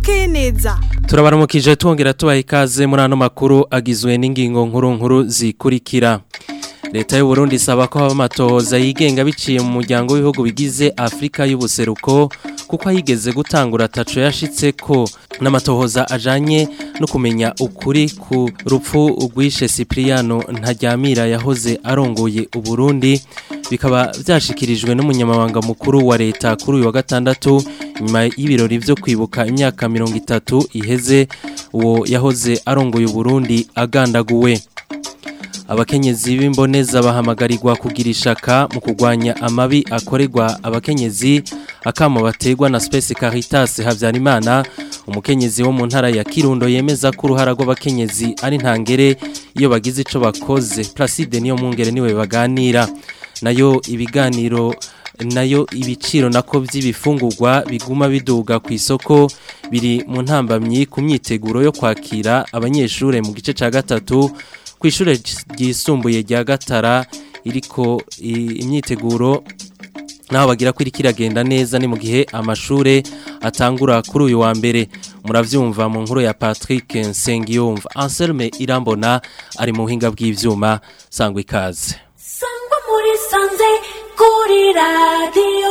bukeye neza turabaramukije twongera tubaha ikaze muri ano makuru agizwe n'ingingo nkuru nkuru zikurikira leta y'u Burundi isaba ko haba amatohoza yigenga biciye mu muryango w'ibihugu bigize afurika y'ubuseruko kuko ayigeze gutangura ataco yashitse ko n'amatohoza ajanye no kumenya ukuri ku rupfu rwishe Cipriano Ntaryamira yahoze arongoye Uburundi bikaba byashikirijwe n'umunyamabanga mukuru wa leta kuri uyu wa gatandatu nyuma y'ibirori byo kwibuka imyaka mirongo itatu iheze uwo yahoze arongoye Uburundi agandaguwe abakenyezi b'imboneza bahamagarirwa kugira ishaka mu kurwanya amabi akorerwa abakenyezi akamo bategwa na Space Caritas Havyarimana umukenyezi wo mu ntara ya Kirundo yemeza ko uruhara rw'abakenyezi ari ntangere iyo bagize ico bakoze Placide niyo mungere niwe baganira nayo ibiganiro nayo ibiciro nako by'ibifungurwa biguma biduga ku isoko biri mu ntambamyi ku myiteguro yo kwakira abanyeshure mu gice ca gatatu ku ishure ryisumbuye rya Gatara iriko imyiteguro naho bagira ko iriko iragenda neza ni mu gihe amashure atangura kuri uyu wa mbere muravyumva mu nkuru ya Patrick Nsengiyumva Anselme Irambona ari mu buhinga bw'ivyuma sangwa ikaze sangwa muri sanze kuri radio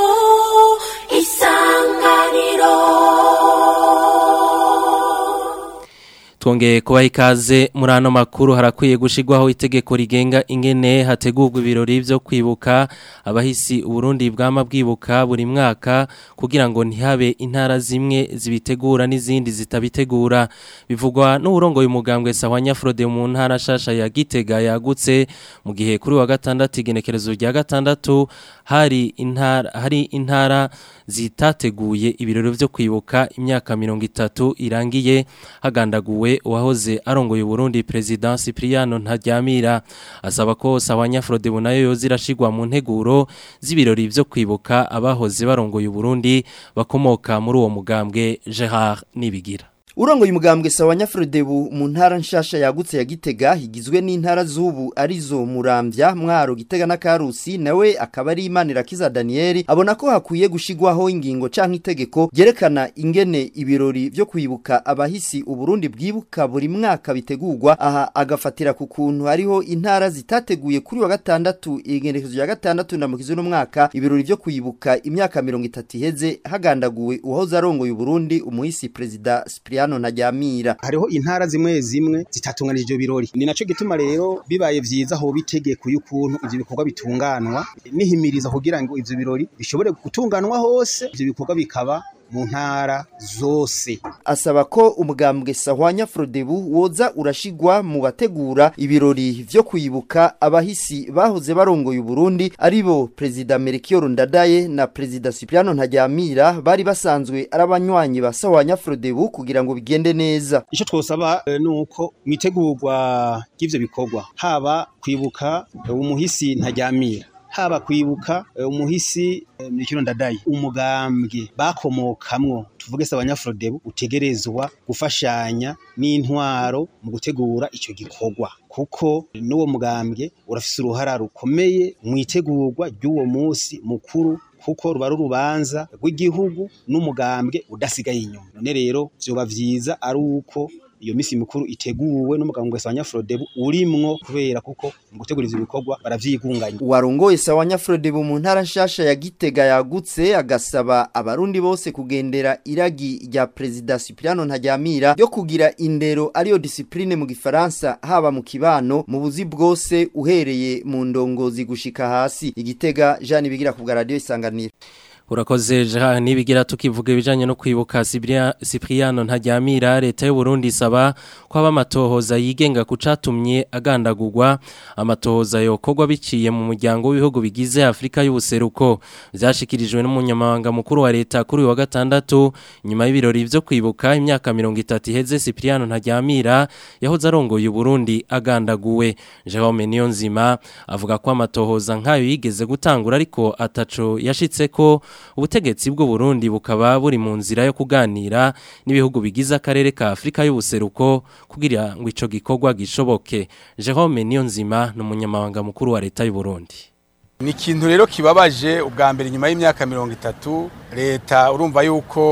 isanganiro twongeye kubaha ikaze muri ano makuru harakwiye gushigwaho itegeko rigenga ingene hategurwa ibirori byo kwibuka abahisi uburundi bwama bwibuka buri mwaka kugira ngo ntihabe intara zimwe zibitegura n'izindi zitabitegura bivugwa n'uburongoye umugambwe sahwanya Frode mu ntara shasha ya Gitega yagutse mu gihe kuri wa gatandatu igenekerezo rya gatandatu hari intara hari intara zitateguye ibirori byo kwibuka imyaka mirongo itatu irangiye hagandaguwe uwahoze arongoye Burundi President Cipriano Ntaryamira asaba ko Sawanya Frodebu nayo yozirashigwa mu nteguro z'ibirori byo kwibuka abahoze barongoye Burundi bakomoka muri uwo mugambwe Gerard Nibigira Urongoye umugambwe sawa Nyafrodebu mu ntara nshasha yagutse ya Gitega higizwe n'intara z'ubu arizo Muramvya Mwaro Gitega na Karusi nawe akaba ari Imanira Kiza Daniel abona ko hakwiye gushigwaho ingingo canke itegeko gerekana ingene ibirori byo kwibuka abahisi uburundi bwibuka buri mwaka bitegurwa aha agafatira ku kuntu hariho intara zitateguye kuri wa gatandatu igendekezo ya gatandatu na mukizo no mwaka ibirori byo kwibuka imyaka 30 iheze hagandaguwe uhoze arongoye Uburundi umuhisi president Cypriano hano ntajyamira hariho intara zimwe zimwe zitatunganije ibyo birori ni naco gituma rero bibaye vyiza ho bitegeko y'ukuntu ivyo bikorwa bitunganwa nihimiriza kugira ngo ivyo birori bishobore gutunganwa hose ivyo bikorwa bikaba mu ntara zose asaba ko umugambwe sahwanya Frodebu woza urashigwa mu bategura ibirori vyo kwibuka abahisi bahoze barongoye Burundi aribo President Melchior Ndadaye na President Cypriano Ntajyamira bari basanzwe arabanywanyi ba sahwanya Frodebu kugira ngo bigende neza ico twosaba e, nuko mwitegurwa ry'ivyo bikorwa haba kwibuka e, umuhisi Ntajyamira haba kwibuka umuhisi Mikiro Ndadaye umugambwe bakomokamwo tuvuge se abanyafrodebu utegerezwa gufashanya n'intwaro mu gutegura ico gikorwa kuko n'uwo mugambwe urafise uruhara rukomeye mu itegurwa ry'uwo munsi mukuru kuko ruba rubanza rw'igihugu n'umugambwe udasigaye inyuma none rero vyoba vyiza ari uko iyo misi mikuru iteguwe n'umugambwe wa Nyafrodebu urimwo kubera kuko mu gutegura ivyo bikorwa baravyigunganya warongoye sawa Nyafrodebu mu ntara nshasha ya Gitega yagutse agasaba abarundi bose kugendera iragi rya President Cypriano Ntajyamira yo kugira indero ariyo discipline mu gifaransa haba mu kibano mu buzi bwose uhereye mu ndongozi gushika hasi igitega Jean bigira ku radio isanganiro urakoze jaha nibigira tukivuga ibijanye no kwibuka Cypriano Ntajyamira leta y'u Burundi isaba ko aba amatohoza yigenga kucatumye agandagurwa amatohoza yokorwa biciye mu muryango w'ibihugu bigize Afrika y'ubuseruko byashikirijwe n'umunyamabanga mukuru wa leta kuri uyu wa gatandatu nyuma y'ibirori byo kwibuka imyaka 30 iheze Cypriano Ntajyamira yahoze arongoye Burundi agandaguwe Jerome Niyonzima avuga ko amatohoza nkayo yigeze gutangura ariko ataco yashitse ko ubutegetsi bw'u Burundi bukaba buri mu nzira yo kuganira n'ibihugu bigize akarere ka Afrika y'ubuseruko kugira ngo ico gikorwa gishoboke Jerome Niyonzima n'umunyamabanga mukuru wa leta y'u Burundi ni ikintu rero kibabaje ubwa mbere nyuma y'imyaka mirongo itatu leta urumva yuko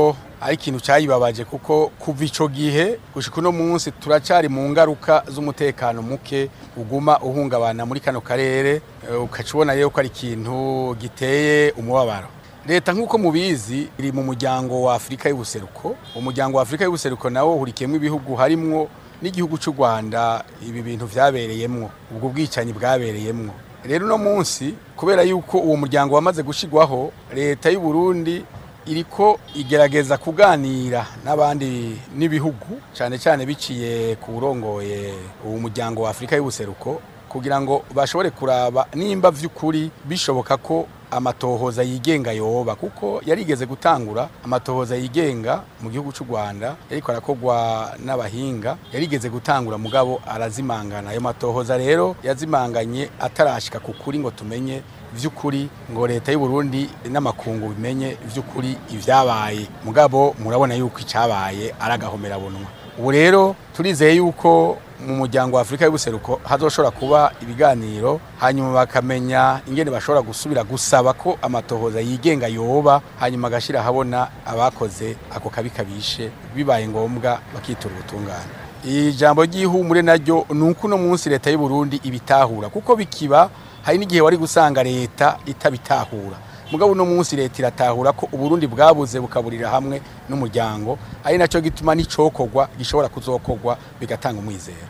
ari ikintu cyayibabaje kuko kuva ico gihe gushika uno munsi turacari mu ngaruka z'umutekano muke uguma uhungabana muri kano karere eh, ukaca ubona rero ko ari ikintu giteye umubabaro leta nk'uko mubizi iri mu muryango wa afurika y'ubuseruko umuryango wa afurika y'ubuseruko nawo uhurikiyemo ibihugu harimwo n'igihugu cy'u rwanda ibi bintu vyabereyemwo ubwo bwicanyi bwabereyemwo rero uno munsi kubera yuko uwo muryango wamaze gushigwaho leta y'u Burundi iriko igerageza kuganira n'abandi n'ibihugu cyane cyane biciye ku burongoye uwo muryango wa afurika y'ubuseruko kugira ngo bashobore kuraba nimba vy'ukuri bishoboka ko amatohoza yigenga yoba kuko yarigeze gutangura amatohoza yigenga mu gihugu cy'u Rwanda yariko arakogwa n'abahinga yarigeze gutangura mugabo arazimangana ayo matohoza rero yazimanganye atarashika ku kuri ngo tumenye vy'ukuri ngo leta y'u Burundi n'amakungu bimenye vy'ukuri ivyabaye mugabo murabona yuko icabaye aragahomera bunwa ubu rero turizeye yuko mu muryango wa Afrika y'ubuseruko hazoshobora kuba ibiganiro hanyuma bakamenya ingene bashobora gusubira gusaba ko amatohoza yigenga yoba hanyuma agashira habona abakoze ako kabi kabishe bibaye ngombwa bakitura ubutungane ijambo ry'ihumure naryo ni uko uno munsi leta y'u Burundi ibitahura kuko bikiba hari n'igihe wari gusanga leta itabitahura mugabo uno munsi leta iratahura ko uburundi bwabuze bukaburira hamwe n'umuryango ari nacyo gituma n'icokorwa gishobora kuzokorwa bigatanga umwizero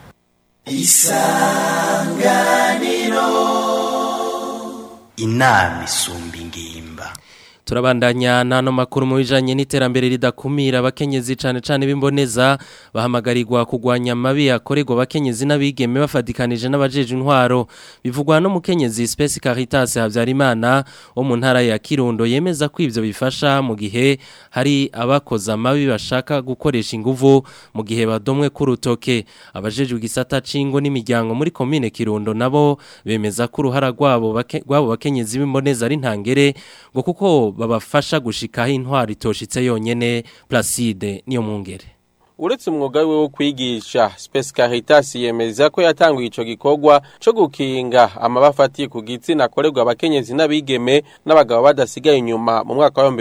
inama isumba ingimba turabandanya n'ano makuru mu bijanye n'iterambere ridakumira abakenyezi cane cane b'imboneza bahamagarirwa kugwanya amabi akorerwa abakenyezi n'abigeme bafadikanije n'abajeje intwaro bivugwa no mukenyezi Space Caritas Havyarimana wo mu ntara ya Kirundo yemeza ko ivyo bifasha mu gihe hari abakoza amabi bashaka gukoresha inguvu mu gihe badomwe ku rutoke abajejwe igisata cingo n'imiryango muri commune Kirundo nabo bemeza ko uruhara rwabo bake- rwabo bakenyezi b'imboneza ari ntangere ngo kuko babafasha gushikaho intwaro itoshitse yonyene Placide niyo mungere uretse umwuga we wo kwigisha Space Caritas yemeza ko yatanguye ico gikorwa co gukinga amabafatiye ku gitsina akorerwa abakenyezi n'abigeme n'abagabo badasigaye inyuma mu mwaka wa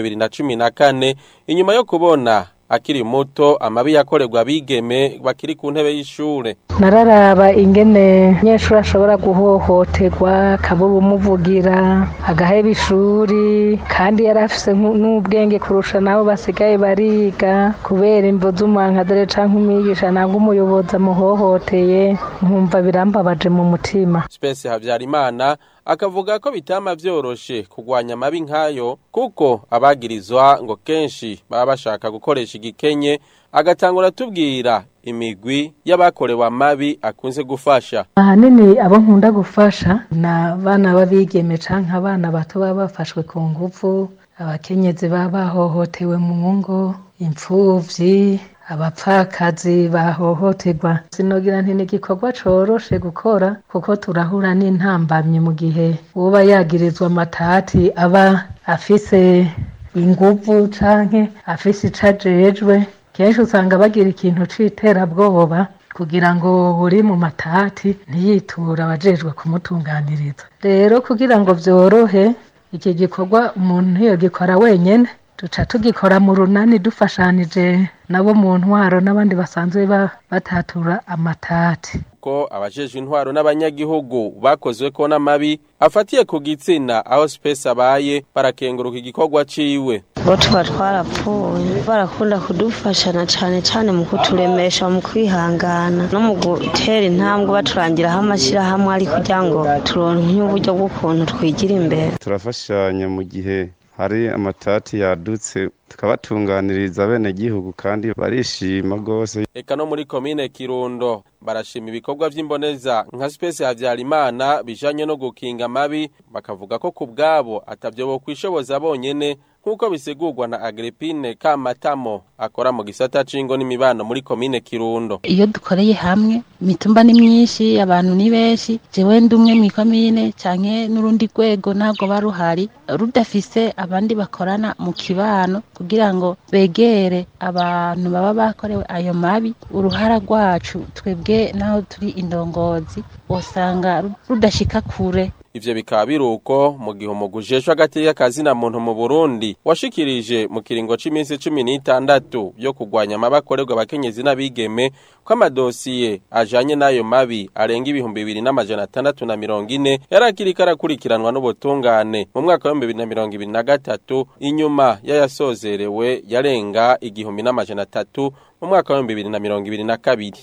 2014 inyuma yo kubona akiri muto amabi yakorerwa abigeme bakiri ku ntebe y'ishure nararaba ingene umunyeshuri ashobora guhohoterwa akabura umuvugira agaheba ishuri kandi yari afise nku- n'ubwenge kurusha nabo basigaye bariga kubera imvo z'umuhankadere canke umwigisha nangwa umuyobozi amuhohoteye nkumva birambabaje mu mutima Space Havyarimana akavuga ko bitama vyoroshe kugwanya amabi nkayo kuko abagirizwa ngo kenshi baba bashaka gukoresha igikenye agatangura tubwira imigwi y'abakorewe amabi akunze gufasha ahanini abo nkunda gufasha ni abana b'abigeme canke abana bato baba bafashwe ku nguvu abakenyezi baba bahohotewe mu ngo imfuvyi abapfakazi bahohoterwa sinogira nti ni igikorwa coroshe gukora kuko turahura n'intambamyi mu gihe uba yagirizwa amatati aba afise inguvu canke afise ico ajejwe kenshi usanga bagira ikintu c'iterabwoba kugira ngo buri mu matati ntiyiture abajejwe kumutunganiriza rero kugira ngo vyorohe iki gikorwa umuntu ntiyogikora wenyene duca tugikora mu runani dufashanije nabo mu ntwaro n'abandi basanzwe ba- batatura amatati ko abajejwe intwaro n'abanyagihugu bakozwe ko n'amabi afatiye ku gitsina aho Space abaye barakenguruka igikorwa ciwe bo tuba twarapfuye barakunda kudufashana cyane cyane mu kuturemesha mu kwihangana no mu gutera intambwe baturangiraho amashyirahamwe ari kugira ngo turonke uburyo bw'ukuntu twigira imbere turafashanya mu gihe hari amatati yadutse tukabatunganiriza bene gihugu kandi barishima rwose Eka no muri komine Kirundo barashima ibikorwa vy'imboneza nka Space Havyarimana bijanye no gukinga amabi bakavuga ko ku bwabo atavyo bo kwishoboza bonyene nk'uko bisigurwa na Agrippine Kamatamo akora mu gisata c'ingo n'imibano muri komine Kirundo iyo dukoreye hamwe imitumba ni myinshi abantu ni benshi jewe ndi umwe mw'ikomine canke n'urundi rwego ntabwo baruhari rudafise abandi bakorana mu kibano kugira ngo begere abantu baba bakorewe ayo mabi uruhara rwacu twebwe naho turi indongozi usanga rudashika kure Ivyo bikaba biruko mu gihe umugujejwe hagati y'akazi na muntu mu Burundi washikirije mu kiringo c'iminsi 16 gatandatu yo kurwanya amabakorerwa abakenyezi n'abigeme ko amadosiye ajanye n'ayo mabi arenga ibihumbi bibiri n'amajana atandatu na mirongo ine yari akiriko arakurikiranwa n'ubutungane mu mwaka w'ibihumbi bibiri na mirongo ibiri na gatatu inyuma y'ayasozerewe yarenga igihumbi n'amajana atatu mu mwaka w'ibihumbi bibiri na mirongo ibiri na kabiri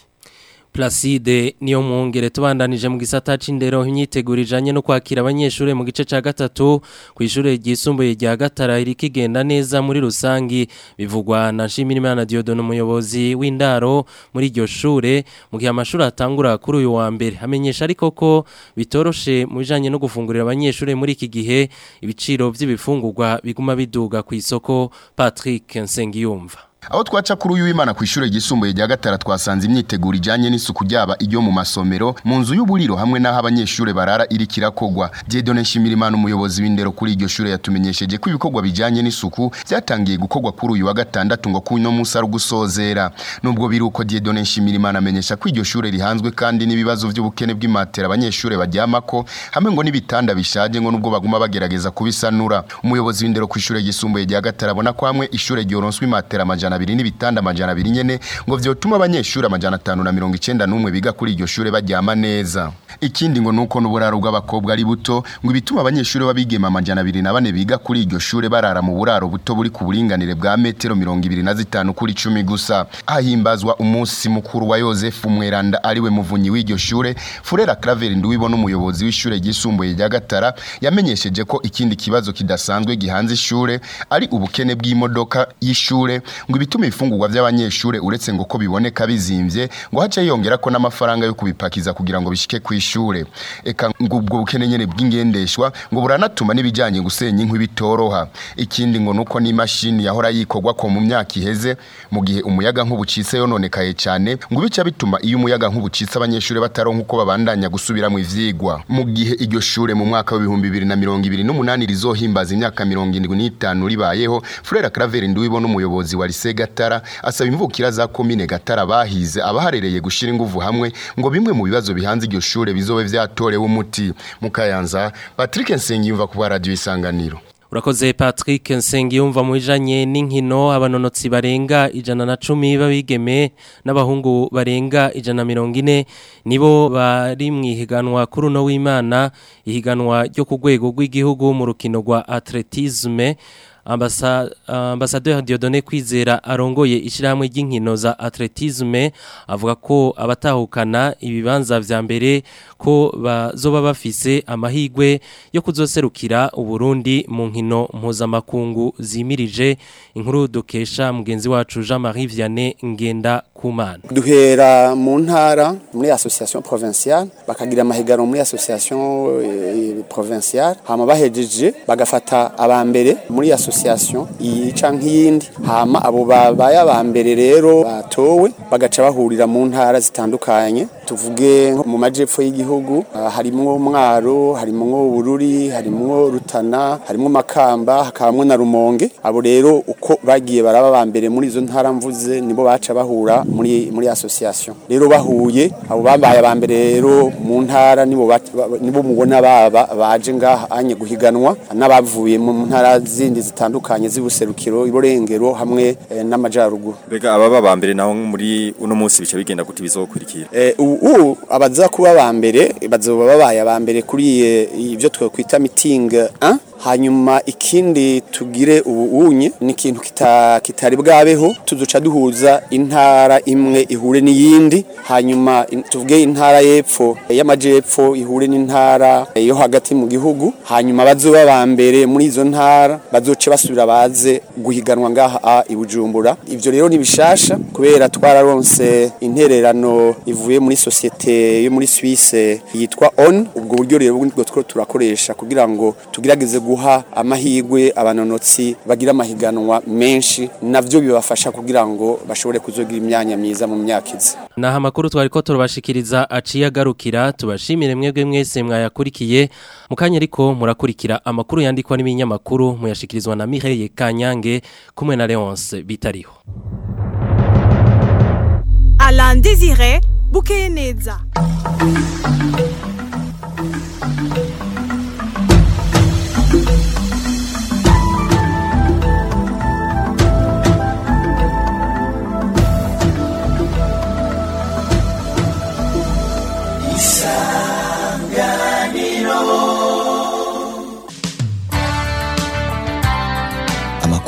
Placide niyo mwongere tubandanije mu gisata c'indero imyiteguro ijanye no kwakira abanyeshure mu gice ca gatatu ku ishure ryisumbuye rya Gatara iri kigenda neza muri rusangi bivugwa na Nshimirimana Dieudonne umuyobozi w'indaro muri iryo shure mu gihe amashuri atangura kuri uyu wa mbere amenyesha ariko ko bitoroshe mu bijanye no gufungurira abanyeshure muri iki gihe ibiciro vy'ibifungurwa biguma biduga ku isoko Patrick Nsengiyumva aho twaca kuri uyu w'Imana ku ishure ryisumbuye rya gatara twasanze imyiteguro ijanye n'isuku ryaba iryo mu masomero mu nzu y'uburiro hamwe n'aho abanyeshure barara iri kirakogwa Dieudonne Nshimirimana umuyobozi w'indero kuri iryo shure yatumenyesheje ko ibikorwa bijanye n'isuku byatangiye gukorwa kuri uyu wa gatandatu ngo kuno munsi ari gusozera nubwo biri uko Dieudonne Nshimirimana amenyesha ko iryo shure rihanzwe kandi n'ibibazo by'ubukene bw'imatera abanyeshure baryamako hamwe ngo n'ibitanda bishaje ngo nubwo baguma bagerageza kubisanura umuyobozi w'indero ku ishure ryisumbuye rya gatara abona ko hamwe ishure ryoronswe imatera amajana abiri n'ibitanda amajana abiri nyene ngo vyotuma abanyeshuri amajana atanu na mirongo icenda n'umwe biga kuri iryo shure baryama neza ikindi ngo nuko n'uburaro bw'abakobwa ari buto ngo ibituma abanyeshuri babigema amajana abiri na bane biga kuri iryo shure barara mu buraro buto buri ku buringanire bwa metero mirongo ibiri na zitanu kuri cumi gusa ahimbazwa umunsi mukuru wa yosefu mweranda ariwe muvunyi w'iryo shure furera craveri nduwibona umuyobozi w'ishure ryisumbuye rya gatara yamenyesheje ko ikindi kibazo kidasanzwe gihanze ishure ari ubukene bw'imodoka y'ishure ngo ibituma ifungurwa by'abanyeshure uretse ngo ko biboneka bizimvye ngo hace yongera ko n'amafaranga yo kubipakiza kugira ngo bishike ku ishure eka ngo ubwo bukene nyene bw'ingendeshwa ngo buranatuma n'ibijanye gusenya inkwi bitoroha ikindi ngo nuko n'imashini yahora yikorwa ko mu myaka iheze mu gihe umuyaga nk'ubucitse yononekaye cyane ngo bica bituma iyo umuyaga nk'ubucitse abanyeshure bataronka uko babandanya gusubira mu ivyigwa mu gihe iryo shure mu mwaka w'ibihumbi bibiri na mirongo ibiri n'umunani rizohimbaza imyaka mirongo indwi n'itanu ribayeho Frere Claver Nduwibona umuyobozi wa Lycée Gatara asaba imvukira za komine Gatara bahize abaharereye gushira inguvu hamwe ngo bimwe mu bibazo bihanze iryo shure bizobe vyatorewe umuti mukayanza Patrick Nsengiyumva ku radio isanganiro Urakoze Patrick Nsengiyumva mu bijanye n'inkino abanonotsi barenga ijana na cumi babigeme n'abahungu barenga ijana mirongo ine nibo bari mu ihiganwa kuri uno w'Imana ihiganwa ryo ku rwego rw'igihugu mu rukino rwa atletisme Ambasa, ambasaderi Dieudonné Kwizera arongoye ishyirahamwe ry'inkino za atletisme avuga ko abatahukana ibibanza vya mbere ko bazoba bafise amahigwe yo kuzoserukira Uburundi mu nkino mpuzamakungu zimirije inkuru dukesha mugenzi wacu Jean-Marie Vianney Ngenda Kumana duhera mu ntara muri association provinciale bakagira amahigano muri association eh, provinciale hama bahejeje bagafata abambere muri association iyi canke iyindi hama abo babaye abambere rero batowe bagaca bahurira mu ntara zitandukanye tuvuge nko mu majepfo y'igihugu ah, harimwo mwaro harimwo bururi harimwo rutana harimwo makamba hakabamwo na rumonge abo rero uko bagiye baraba abambere muri izo ntara mvuze nibo baca bahura muri muri association rero bahuye abo babaye abambere rero mu ntara nibo bat- ba- nibo mubona baba baje ngaha anye guhiganwa n'abavuye mu ntara zindi zitandukanye z'ubuserukiro iborengero hamwe eh, n'amajaruguru Bega ababa bambere naho muri uno munsi bice bigenda gute bizokurikira. Eh, ubu abaza kuba abambere bazoba babaye abambere kuri eh, ibyo twakwita meeting 1 hanyuma ikindi tugire ubu unye ni ikintu kita, kitari bwabeho tuzoca duhuza intara imwe ihure n'iyindi hanyuma in, tuvuge intara y'epfo eh, y'amajepfo ihure n'intara eh, yo hagati mu gihugu hanyuma bazoba bambere muri izo ntara bazoce basubira baze guhiganwa ngaha a i Bujumbura ivyo rero ni bishasha kubera twararonse intererano ivuye muri societe yo muri Suisse yitwa ON ubwo buryo rero bwo two turakoresha kugira ngo tugerageze guha amahigwe abanonotsi bagira amahiganwa menshi navyo bibafasha kugira ngo bashobore kuzogira imyanya myiza mu myaka izi Naha makuru twari ko turabashikiriza aciye agarukira tubashimire mwebwe mwese mwayakurikiye mukanya ariko murakurikira amakuru yandikwa n'ibinyamakuru muyashikirizwa na Mireille Kanyange kumwe na Leonce bitariho Alain Désiré Bukeyeneza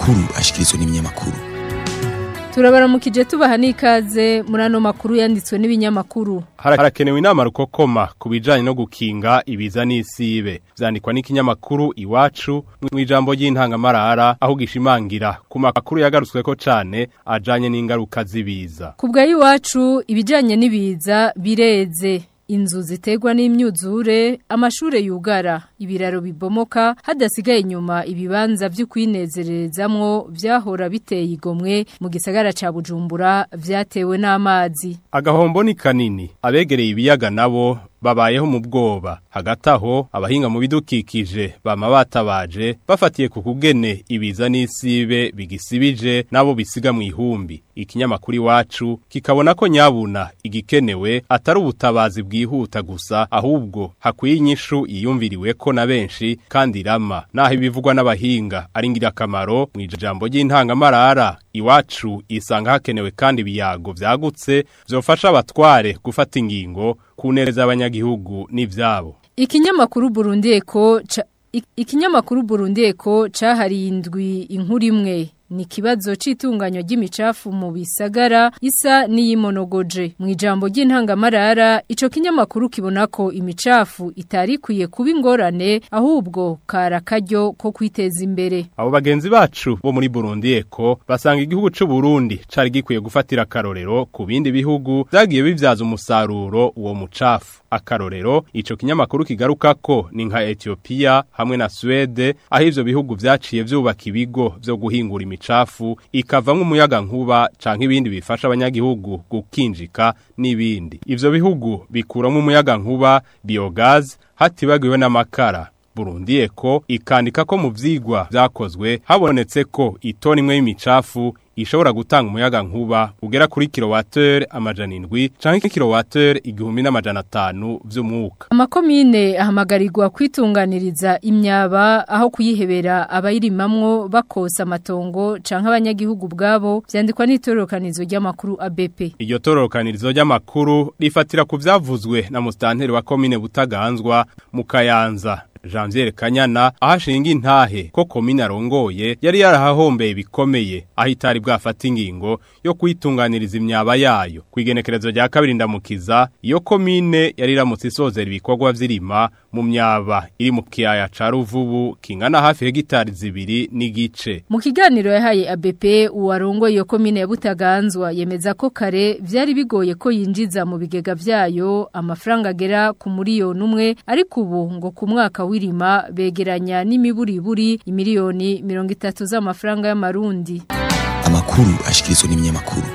amakuru ashikirizwa n'ibinyamakuru turabaramukije tubaha n'ikaze muri ano makuru yanditswe n'ibinyamakuru harakenewe inama rukokoma ku bijyanye no gukinga ibiza n'isibe byandikwa n'ikinyamakuru iwacu mu ijambo ry'intangamarara aho gishimangira ku makuru yagarutswe ko cyane ajyanye n'ingaruka z'ibiza ku bwa iwacu ibijyanye n'ibiza bireze inzu ziterwa n'imyuzure amashure yugara ibiraro bibomoka hadasigaye inyuma ibibanza byo kwinezererezamwo vyahora biteye igomwe mu gisagara ca Bujumbura vyatewe n'amazi agahombo ni kanini abegereye ibiyaga nabo babayeho mu bwoba hagati aho abahinga mu bidukikije bama batabaje bafatiye ku kugene ibiza n'isibe bigisibije nabo bisiga mu ihumbi ikinyamakuru iwacu kikabona ko nyabuna igikenewe atari ubutabazi bwihuta gusa ahubwo hakwiye inyishu yiyumviriwe ko na benshi kandi irama naho ibivugwa n'abahinga ari ingirakamaro mu ijambo ry'intangamarara iwacu isanga hakenewe kandi ibiyago vyagutse vyofasha abatware gufata ingingo kuneza abanyagihugu n'ivyabo ikinyamakuru Burundi Eko ikinyamakuru Burundi Eko cahariye indwi inkuru imwe ni kibazo c'itunganywa ry'imicafu mu bisagara isa n'iyimonogoje mu ijambo ry'intangamarara ico kinyamakuru kibona ko imicafu itari kwiye kuba ingorane ahubwo karakaryo ko kwiteza imbere abo bagenzi bacu bo muri Burundi eko basanga igihugu c'u Burundi cari gikwiye gufatira akarorero ku bindi bihugu vyagiye bivyaza umusaruro uwo mucafu akarorero ico kinyamakuru kigaruka ko ni nka Ethiopia hamwe na Swede aho ivyo bihugu vyaciye vyubaka ibigo vyo guhingura imicafu ikavamwo umuyaga nkuba canke ibindi bifasha abanyagihugu gukinjika n'ibindi ivyo bihugu bikuramo umuyaga nkuba biogaz hatibagiwe n'amakara Burundi eko ikandika ko mu vyigwa vyakozwe habonetse ko itoni imwe y'imicafu ishobora gutanga umuyaga nkuba ugera kuri kilowateur amajana indwi canke kilowateur igihumbi n'amajana atanu vy'umwuka amakomine ahamagarirwa kwitunganiriza imyaba aho kuyihebera abayirimamwo bakosa amatongo canke abanyagihugu bwabo vyandikwa n'itororokanizo ry'amakuru ABP iryo tororokanirizo ry'amakuru rifatira ku vyavuzwe na mustanteri wa komine butaganzwa mu kayanza Janvier Kanyana ahashinga intahe ko komine arongoye yari yarahahombeye bikomeye aho itari bwafata ingingo yo kwitunganiriza imyaba yayo kwigenekerezo rya kabiri ndamukiza iyo komine yari iramutse isozera ibikorwa vy'irima mu myaba iri mu kiyaya ca Ruvubu kingana hafi hegitari zibiri n'igice mu kiganiro yahaye ABP uwarongoye iyo komine ya Butaganzwa yemeza ko kare vyari bigoye ko yinjiza mu bigega vyayo amafaranga agera ku miliyoni umwe ariko ubu ngo ku mwaka w'irima begeranya n'imiburiburi imiliyoni mirongo itatu z'amafaranga y'amarundi amakuru ashikirizwa n'ibinyamakuru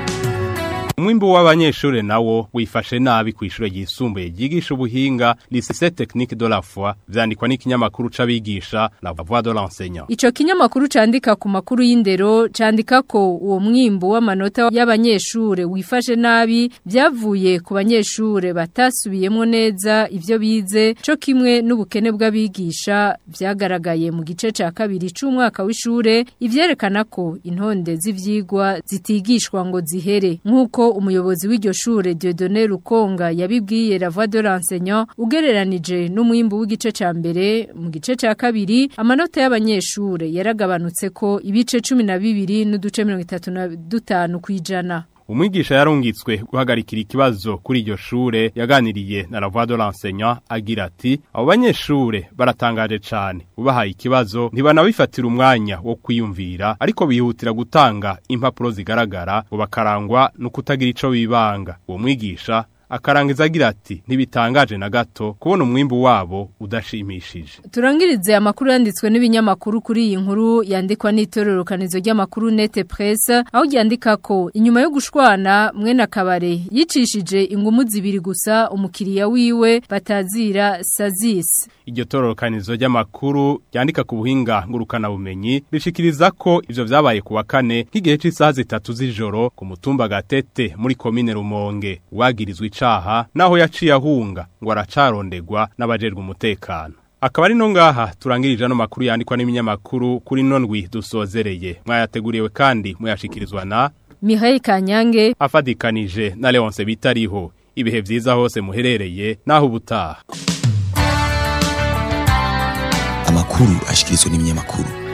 Umwimbu w'abanyeshure nawo wifashe nabi kw'ishure ryisumbuye ryigisha ubuhinga Lycée Technique de la Foi vyandikwa n'ikinyamakuru c'abigisha La Voix de l'enseignant. Ico kinyamakuru candika ku makuru y'indero candika ko uwo mwimbu w'amanota y'abanyeshure wifashe nabi vyavuye ku banyeshure batasubiyemwo neza ivyo bize co kimwe n'ubukene bw'abigisha vyagaragaye mu gice ca kabiri c'umwaka w'ishure ivyerekana ko intonde z'ivyigwa zitigishwa ngo zihere nk'uko umuyobozi w'iryo shure Dieudonné Rukonga yabibwiye La Voix de l'enseignant ugereranije n'umwimbu w'igice ca mbere mu gice ca kabiri amanota y'abanyeshure yaragabanutse ko ibice 12 n'uduce 35 kwijana Umwigisha yarungitswe guhagarikira ikibazo kuri iryo shure yaganiriye na La Voix de l'enseignant agira ati abo banyeshure baratangaje cane ubahaye ikibazo ntibanabifatira umwanya wo kwiyumvira ariko bihutira gutanga impapuro zigaragara ngo bakarangwa no kutagira ico bibanga uwo mwigisha akarangiza agira ati ntibitangaje na gato kubona umwimbu wabo udashimishije turangirize amakuru yanditswe n'ibinyamakuru kuri iyi nkuru yandikwa n'itororokanizo ry'amakuru nete presse aho ryandika ko inyuma yo gushwana mwene akabare yicishije ingumu zibiri gusa umukiriya wiwe batazira sazisi iryo tororokanizo ry'amakuru ryandika ku buhinga ngurukana bumenyi rishikiriza ko ivyo vyabaye kuwa kane nk'igihe c'isaha zitatu z'ijoro ku mutumba gatete muri komine Rumonge wagirizwe icaha naho yaciye ahunga ngo aracarondegwa n'abajejwe umutekano akaba ari no ngaha turangirije ano makuru yandikwa n'iminyamakuru kuri nondwi dusozereye mwayateguriwe kandi muyashikirizwa na Mihail Kanyange afadikanije na Leonce bitariho ibihe vyiza hose muherereye naho ubutaha amakuru ashikirizwa n'ibinyamakuru